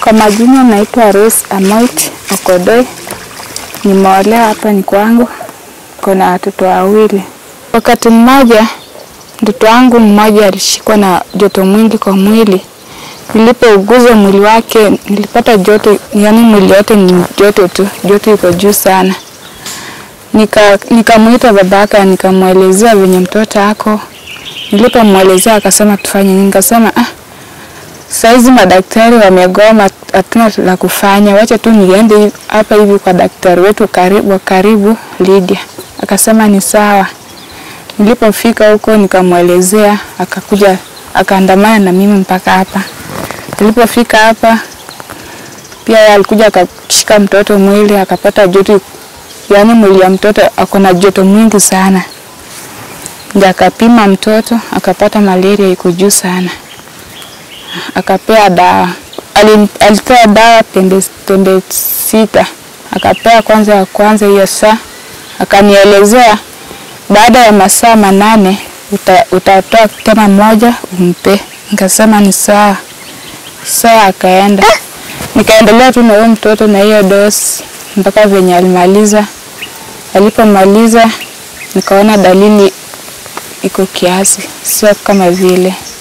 Kwa majina naitwa Rose Amoit Okodoi, nimeolewa hapa ni kwangu, kuna watoto wawili. Wakati mmoja mtoto wangu mmoja alishikwa na joto mwingi kwa mwili. Nilipouguza mwili wake nilipata joto, yaani mwili yote ni joto tu, joto iko juu sana. Nika nikamwita babake nikamwelezea venye mtoto ako. Nilipomwelezea akasema tufanye nini? Nikasema ah, saizi madaktari wamegoma, hatuna la kufanya, wacha tu niende hapa hivi kwa daktari wetu karibu, wa karibu Lydia. Akasema ni sawa. Nilipofika huko nikamwelezea, akakuja akaandamana na mimi mpaka hapa. Nilipofika hapa pia yeye alikuja akashika mtoto mwili akapata joto, yaani mwili ya mtoto ako na joto mwingi sana, ndio akapima mtoto akapata malaria iko juu sana, akapea dawa. Ali- Alitoa dawa tembe, tembe sita, akapea kwanza ya kwanza hiyo saa, akanielezea baada ya masaa manane uta, utatoa tena moja umpe. Nikasema ni sawa. Sawa, akaenda. Nikaendelea tu na huyo mtoto na hiyo dosi mpaka venye alimaliza. Alipomaliza nikaona dalili iko kiasi, sio kama vile